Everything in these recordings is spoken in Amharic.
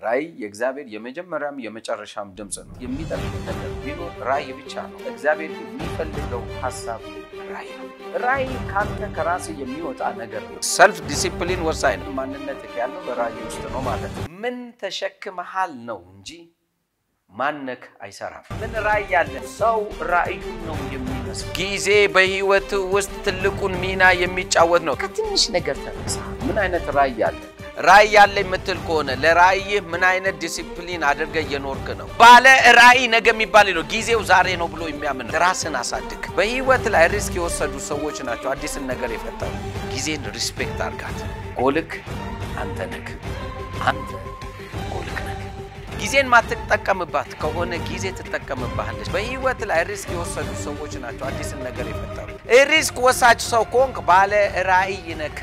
ራእይ የእግዚአብሔር የመጀመሪያም የመጨረሻም ድምፅ ነው። የሚጠቅም ነገር ቢኖር ራእይ ብቻ ነው። እግዚአብሔር የሚፈልገው ሀሳብ ራእይ ነው። ራእይ ካንተ ከራስ የሚወጣ ነገር ነው። ሰልፍ ዲሲፕሊን ወሳኝ ነው። ማንነት ያለው በራእይ ውስጥ ነው ማለት ነው። ምን ተሸክመሃል ነው እንጂ ማነክ አይሰራም። ምን ራእይ ያለ ሰው ራእዩን ነው የሚመስል። ጊዜ በህይወት ውስጥ ትልቁን ሚና የሚጫወት ነው። ከትንሽ ነገር ተነሳ። ምን አይነት ራእይ አለ? ራእይ ያለ የምትል ከሆነ ለራእይህ ምን አይነት ዲሲፕሊን አድርገ እየኖርክ ነው? ባለ ራእይ ነገ የሚባል ነው። ጊዜው ዛሬ ነው ብሎ የሚያምን ራስን አሳድግ። በህይወት ላይ ሪስክ የወሰዱ ሰዎች ናቸው አዲስን ነገር የፈጠሩ። ጊዜን ሪስፔክት አርጋት። ጎልክ አንተ ነክ አንተ ጎልክ ነክ ጊዜን ማትጠቀምባት ከሆነ ጊዜ ትጠቀምባለች። በህይወት ላይ ሪስክ የወሰዱ ሰዎች ናቸው አዲስን ነገር የፈጠሩ። ሪስክ ወሳጅ ሰው ከሆንክ ባለ ራእይ ነክ።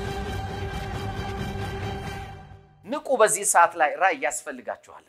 ንቁ። በዚህ ሰዓት ላይ ራእይ ያስፈልጋችኋልና።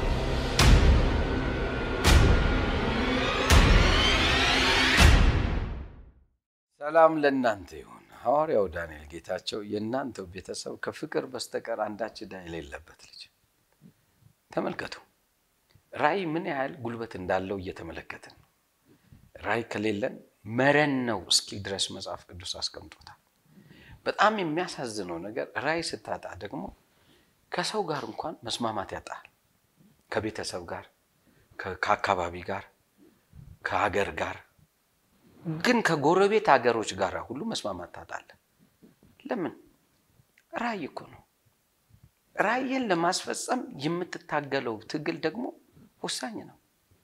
ሰላም ለእናንተ ይሁን። ሐዋርያው ዳንኤል ጌታቸው የእናንተው ቤተሰብ ከፍቅር በስተቀር አንዳች ዕዳ የሌለበት ልጅ ተመልከቱ። ራእይ ምን ያህል ጉልበት እንዳለው እየተመለከትን ነው። ራእይ ከሌለን መረን ነው እስኪል ድረስ መጽሐፍ ቅዱስ አስቀምጦታል። በጣም የሚያሳዝነው ነገር ራእይ ስታጣ ደግሞ ከሰው ጋር እንኳን መስማማት ያጣል። ከቤተሰብ ጋር፣ ከአካባቢ ጋር፣ ከሀገር ጋር ግን ከጎረቤት ሀገሮች ጋር ሁሉ መስማማት ታጣለህ። ለምን? ራእይ እኮ ነው። ራእይን ለማስፈጸም የምትታገለው ትግል ደግሞ ወሳኝ ነው።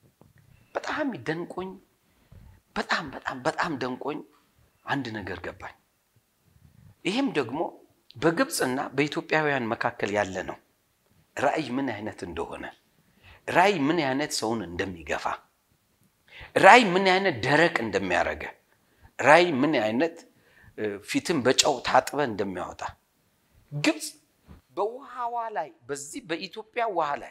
በጣም ደንቆኝ በጣም በጣም በጣም ደንቆኝ አንድ ነገር ገባኝ። ይህም ደግሞ በግብፅና በኢትዮጵያውያን መካከል ያለ ነው። ራእይ ምን አይነት እንደሆነ፣ ራእይ ምን አይነት ሰውን እንደሚገፋ፣ ራእይ ምን አይነት ደረቅ እንደሚያደርገ፣ ራእይ ምን አይነት ፊትን በጨው ታጥበ እንደሚያወጣ ግብፅ በውሃዋ ላይ በዚህ በኢትዮጵያ ውሃ ላይ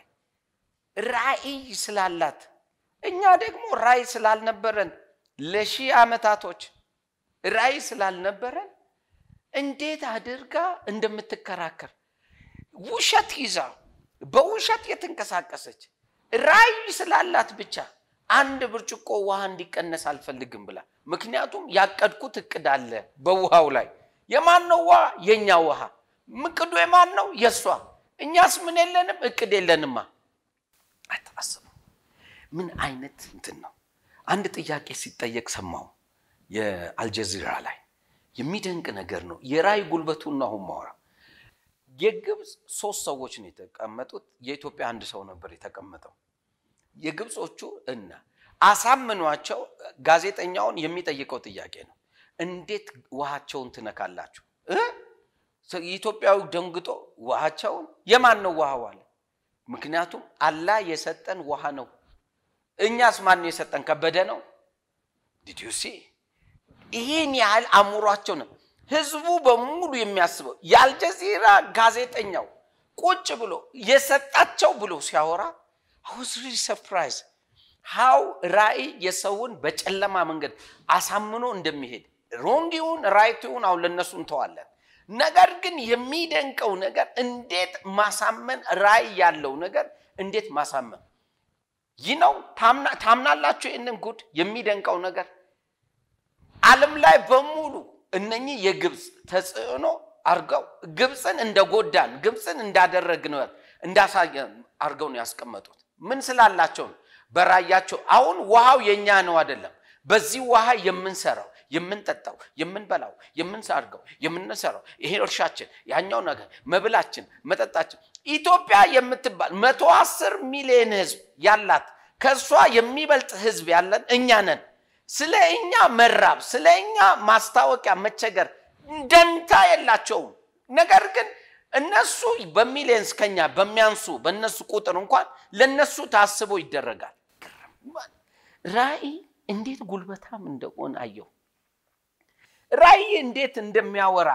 ራእይ ስላላት እኛ ደግሞ ራእይ ስላልነበረን ለሺህ ዓመታቶች ራእይ ስላልነበረን እንዴት አድርጋ እንደምትከራከር ውሸት ይዛ በውሸት የተንቀሳቀሰች ራእይ ስላላት ብቻ አንድ ብርጭቆ ውሃ እንዲቀነስ አልፈልግም ብላ። ምክንያቱም ያቀድኩት እቅድ አለ በውሃው ላይ። የማን ነው ውሃ? የእኛ ውሃ። እቅዱ የማን ነው? የእሷ። እኛስ ምን የለንም? እቅድ የለንማ። አታስቡ። ምን አይነት እንትን ነው? አንድ ጥያቄ ሲጠየቅ ሰማው የአልጀዚራ ላይ የሚደንቅ ነገር ነው። የራእይ ጉልበቱን አሁን ማውራ የግብፅ ሶስት ሰዎች ነው የተቀመጡት። የኢትዮጵያ አንድ ሰው ነበር የተቀመጠው። የግብፆቹ እና አሳምኗቸው ጋዜጠኛውን የሚጠይቀው ጥያቄ ነው። እንዴት ውሃቸውን ትነካላችሁ? ኢትዮጵያዊ ደንግጦ ውሃቸውን የማን ነው ውሃው አለ። ምክንያቱም አላህ የሰጠን ውሃ ነው። እኛስ ማን ነው የሰጠን? ከበደ ነው። ዲዲዩሲ ይህን ያህል አእምሯቸው ነው። ህዝቡ በሙሉ የሚያስበው የአልጀዚራ ጋዜጠኛው ቁጭ ብሎ የሰጣቸው ብሎ ሲያወራ አውዝ ሪሊ ሰርፕራይዝ ሃው ራእይ የሰውን በጨለማ መንገድ አሳምኖ እንደሚሄድ ሮንግ ይሁን ራይት ይሁን አሁን ለእነሱ እንተዋለን። ነገር ግን የሚደንቀው ነገር እንዴት ማሳመን ራእይ ያለው ነገር እንዴት ማሳመን ይህ ነው። ታምናላችሁ? ይህንን ጉድ የሚደንቀው ነገር ዓለም ላይ በሙሉ እነኚህ የግብፅ ተጽዕኖ አርገው ግብፅን እንደጎዳን ግብፅን እንዳደረግን እንዳሳየን አርገው ነው ያስቀመጡት። ምን ስላላቸው ነው? በራያቸው አሁን ውሃው የኛ ነው አይደለም። በዚህ ውሃ የምንሰራው የምንጠጣው የምንበላው የምንሳርገው የምንሰራው ይሄ እርሻችን ያኛው ነገር መብላችን መጠጣችን ኢትዮጵያ የምትባል መቶ አስር ሚሊዮን ህዝብ ያላት ከእሷ የሚበልጥ ህዝብ ያለን እኛ ነን። ስለ እኛ መራብ ስለ እኛ ማስታወቂያ መቸገር ደንታ የላቸውም። ነገር ግን እነሱ በሚሊየንስ ከኛ በሚያንሱ በእነሱ ቁጥር እንኳን ለእነሱ ታስቦ ይደረጋል። ራእይ እንዴት ጉልበታም እንደሆነ አየሁ። ራእይ እንዴት እንደሚያወራ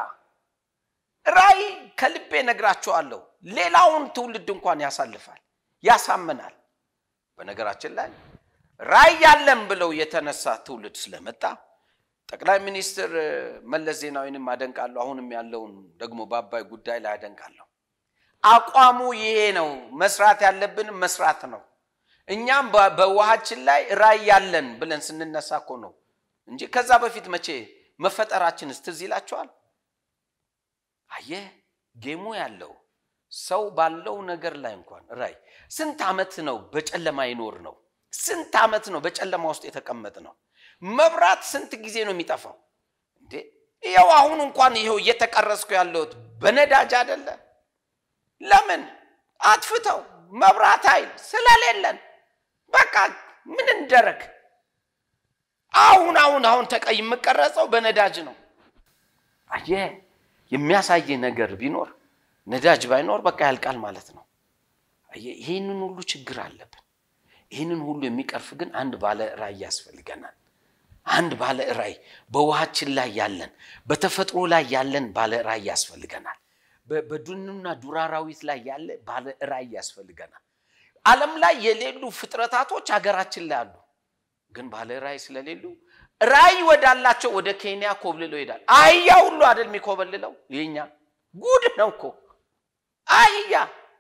ራእይ ከልቤ ነግራቸዋለሁ። ሌላውን ትውልድ እንኳን ያሳልፋል፣ ያሳምናል። በነገራችን ላይ ራእይ ያለን ብለው የተነሳ ትውልድ ስለመጣ ጠቅላይ ሚኒስትር መለስ ዜናዊንም አደንቃለሁ። አሁንም ያለውን ደግሞ በአባይ ጉዳይ ላይ አደንቃለሁ። አቋሙ ይሄ ነው። መስራት ያለብን መስራት ነው። እኛም በውሃችን ላይ ራዕይ ያለን ብለን ስንነሳ እኮ ነው እንጂ ከዛ በፊት መቼ መፈጠራችንስ ትዝ ይላችኋል? አየህ ጌሙ ያለው ሰው ባለው ነገር ላይ እንኳን ራዕይ ስንት ዓመት ነው በጨለማ ይኖር ነው? ስንት ዓመት ነው በጨለማ ውስጥ የተቀመጥ ነው? መብራት ስንት ጊዜ ነው የሚጠፋው እንዴ? ይኸው አሁን እንኳን ይኸው እየተቀረስኩ ያለሁት በነዳጅ አይደለ? ለምን አጥፍተው መብራት ኃይል ስለሌለን በቃ ምን እንደረግ አሁን አሁን አሁን ተቀይ የምቀረጸው በነዳጅ ነው። አየህ የሚያሳይ ነገር ቢኖር ነዳጅ ባይኖር በቃ ያልቃል ማለት ነው። አየህ ይህንን ሁሉ ችግር አለብን። ይህንን ሁሉ የሚቀርፍ ግን አንድ ባለ ራዕይ ያስፈልገናል። አንድ ባለ ራዕይ በውሃችን ላይ ያለን በተፈጥሮ ላይ ያለን ባለ ራዕይ ያስፈልገናል። በዱንና ዱር አራዊት ላይ ያለ ባለ ራዕይ ያስፈልገናል። ዓለም ላይ የሌሉ ፍጥረታቶች ሀገራችን ላይ አሉ። ግን ባለ ራዕይ ስለሌሉ ራዕይ ወዳላቸው ወደ ኬንያ ኮብልለው ይሄዳል። አህያ ሁሉ አይደል የሚኮበልለው? የኛ ጉድ ነው እኮ አህያ።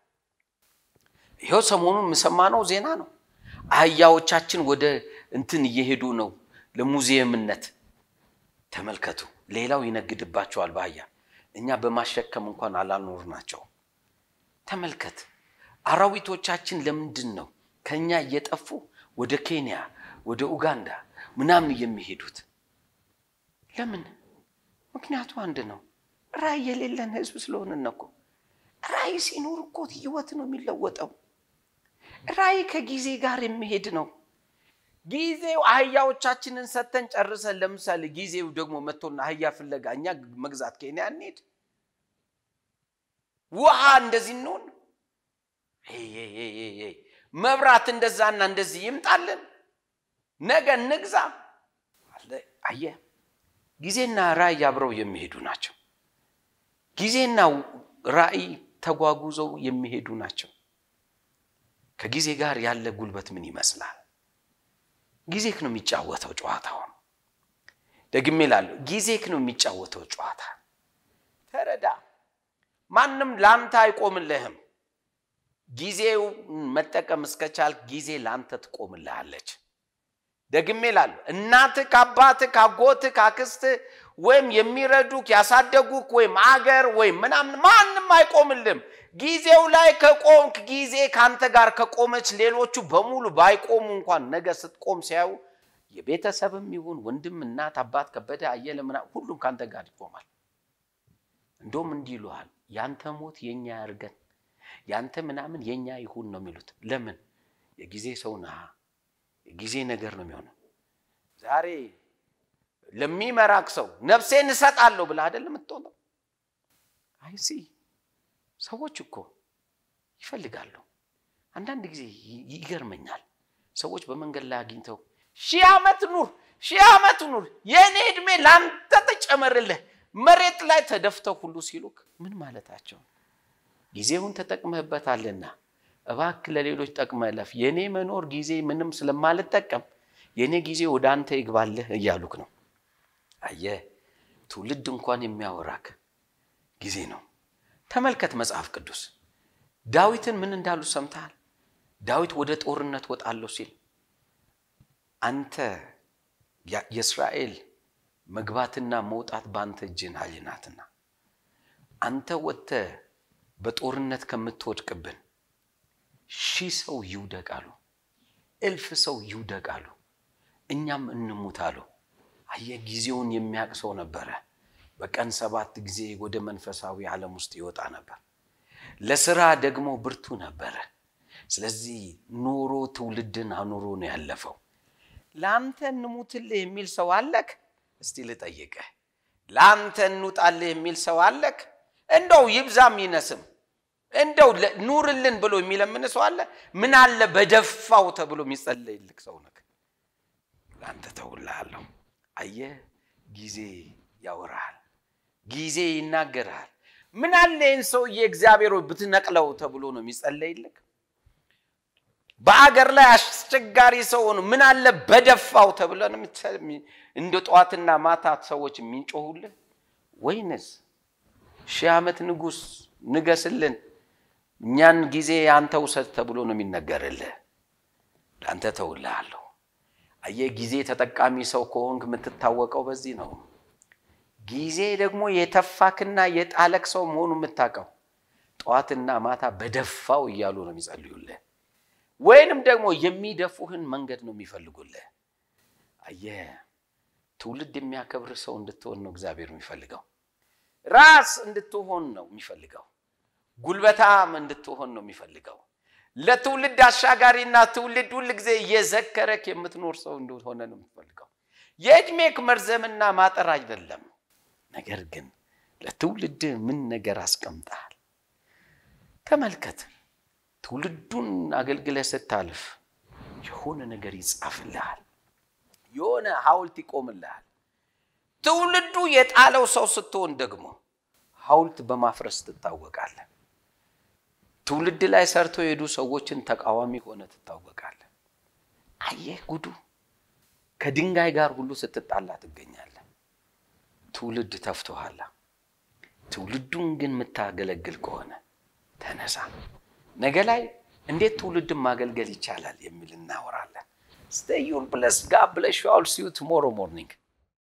ይኸው ሰሞኑን የምሰማነው ዜና ነው። አህያዎቻችን ወደ እንትን እየሄዱ ነው ለሙዚየምነት። ተመልከቱ። ሌላው ይነግድባቸዋል በአህያ እኛ በማሸከም እንኳን አላኖር ናቸው። ተመልከት። አራዊቶቻችን ለምንድን ነው ከኛ እየጠፉ ወደ ኬንያ ወደ ኡጋንዳ ምናምን የሚሄዱት? ለምን? ምክንያቱ አንድ ነው። ራዕይ የሌለን ህዝብ ስለሆንን እኮ። ራዕይ ሲኖር እኮ ህይወት ነው የሚለወጠው። ራዕይ ከጊዜ ጋር የሚሄድ ነው። ጊዜው አህያዎቻችንን ሰተን ጨርሰን፣ ለምሳሌ ጊዜው ደግሞ መጥቶና አህያ ፍለጋ እኛ መግዛት ኬንያ እንሄድ፣ ውሃ እንደዚህ እንሆን፣ መብራት እንደዛና እንደዚህ ይምጣልን፣ ነገ እንግዛ። አየህ፣ ጊዜና ራዕይ አብረው የሚሄዱ ናቸው። ጊዜና ራዕይ ተጓጉዘው የሚሄዱ ናቸው። ከጊዜ ጋር ያለ ጉልበት ምን ይመስላል? ጊዜክ ነው የሚጫወተው ጨዋታውን። ደግሜ እላለሁ፣ ጊዜክ ነው የሚጫወተው ጨዋታ። ተረዳ። ማንም ለአንተ አይቆምልህም። ጊዜው መጠቀም እስከቻልክ ጊዜ ለአንተ ትቆምልሃለች። ደግሜ እላለሁ፣ እናትህ ከአባትህ ከአጎትህ ከአክስትህ ወይም የሚረዱክ ያሳደጉክ ወይም አገር ወይም ምናምን ማንም አይቆምልም። ጊዜው ላይ ከቆምክ ጊዜ ከአንተ ጋር ከቆመች ሌሎቹ በሙሉ ባይቆሙ እንኳን ነገ ስትቆም ሲያዩ የቤተሰብም ይሁን ወንድም፣ እናት፣ አባት፣ ከበደ፣ አየለ ምናምን ሁሉም ከአንተ ጋር ይቆማል። እንደውም እንዲህ ይሉሃል፣ ያንተ ሞት የኛ ያርገን፣ ያንተ ምናምን የኛ ይሁን ነው የሚሉት። ለምን? የጊዜ ሰው ነህ። የጊዜ ነገር ነው የሚሆነው። ዛሬ ለሚመራክ ሰው ነፍሴን እሰጣለሁ ብለህ አይደለም የምትሆነው። አይሲ ሰዎች እኮ ይፈልጋሉ። አንዳንድ ጊዜ ይገርመኛል። ሰዎች በመንገድ ላይ አግኝተው ሺህ ዓመት ኑር፣ ሺህ ዓመት ኑር፣ የእኔ ዕድሜ ለአንተ ተጨመርልህ፣ መሬት ላይ ተደፍተው ሁሉ ሲሉክ ምን ማለታቸው? ጊዜውን ተጠቅመህበታልና እባክህ ለሌሎች ጠቅመህ እለፍ። የእኔ መኖር ጊዜ ምንም ስለማልጠቀም የእኔ ጊዜ ወደ አንተ ይግባልህ እያሉክ ነው። አየህ፣ ትውልድ እንኳን የሚያወራክ ጊዜ ነው። ተመልከት መጽሐፍ ቅዱስ ዳዊትን ምን እንዳሉ ሰምተሃል? ዳዊት ወደ ጦርነት ወጣለሁ ሲል አንተ የእስራኤል መግባትና መውጣት በአንተ እጅን ኃይል ናትና አንተ ወጥተህ በጦርነት ከምትወድቅብን ሺህ ሰው ይውደቅ አሉ፣ እልፍ ሰው ይውደቅ አሉ፣ እኛም እንሙት አሉ። አየህ ጊዜውን የሚያውቅ ሰው ነበረ። በቀን ሰባት ጊዜ ወደ መንፈሳዊ ዓለም ውስጥ ይወጣ ነበር። ለስራ ደግሞ ብርቱ ነበረ። ስለዚህ ኖሮ ትውልድን አኑሮ ነው ያለፈው። ለአንተ እንሙትልህ የሚል ሰው አለክ? እስቲ ልጠይቅህ፣ ለአንተ እንውጣልህ የሚል ሰው አለክ? እንደው ይብዛም ይነስም እንደው ኑርልን ብሎ የሚለምን ሰው አለ? ምን አለ በደፋው ተብሎ የሚጸለይልክ ሰው ነክ? ለአንተ ተውልሃለሁ። አየህ ጊዜ ያወራሃል፣ ጊዜ ይናገርሃል። ምን አለ ይህን ሰውዬ እግዚአብሔር ብትነቅለው ተብሎ ነው የሚጸለይልክ? በአገር ላይ አስቸጋሪ ሰው ሆኖ ምን አለ በደፋው ተብሎ ነው እንደ ጠዋትና ማታ ሰዎች የሚንጮሁልህ? ወይንስ ሺህ ዓመት ንጉሥ ንገስልን፣ እኛን ጊዜ አንተ ውሰድ ተብሎ ነው የሚነገርልህ። ለአንተ ተውልሃለሁ። አየህ፣ ጊዜ ተጠቃሚ ሰው ከሆንክ የምትታወቀው በዚህ ነው። ጊዜ ደግሞ የተፋክና የጣለቅ ሰው መሆኑ የምታውቀው ጠዋትና ማታ በደፋው እያሉ ነው የሚጸልዩልህ፣ ወይንም ደግሞ የሚደፉህን መንገድ ነው የሚፈልጉልህ። አየህ፣ ትውልድ የሚያከብር ሰው እንድትሆን ነው እግዚአብሔር የሚፈልገው። ራስ እንድትሆን ነው የሚፈልገው። ጉልበታም እንድትሆን ነው የሚፈልገው። ለትውልድ አሻጋሪና ትውልድ ሁል ጊዜ እየዘከረክ የምትኖር ሰው እንደሆነ ነው የምትፈልገው። የዕድሜክ መርዘምና ማጠር አይደለም፣ ነገር ግን ለትውልድ ምን ነገር አስቀምጠሃል? ተመልከት። ትውልዱን አገልግለህ ስታልፍ የሆነ ነገር ይጻፍልሃል፣ የሆነ ሐውልት ይቆምልሃል። ትውልዱ የጣለው ሰው ስትሆን ደግሞ ሐውልት በማፍረስ ትታወቃለህ። ትውልድ ላይ ሰርተው የሄዱ ሰዎችን ተቃዋሚ ሆነ ትታወቃለህ። አየህ ጉዱ! ከድንጋይ ጋር ሁሉ ስትጣላ ትገኛለህ። ትውልድ ተፍቶሃል። ትውልዱን ግን የምታገለግል ከሆነ ተነሳ። ነገ ላይ እንዴት ትውልድን ማገልገል ይቻላል የሚል እናወራለን። ስቴይ ዩር ብለስ ጋድ ብለስ ዩ አል ሲ ዩ ቱሞሮ ሞርኒንግ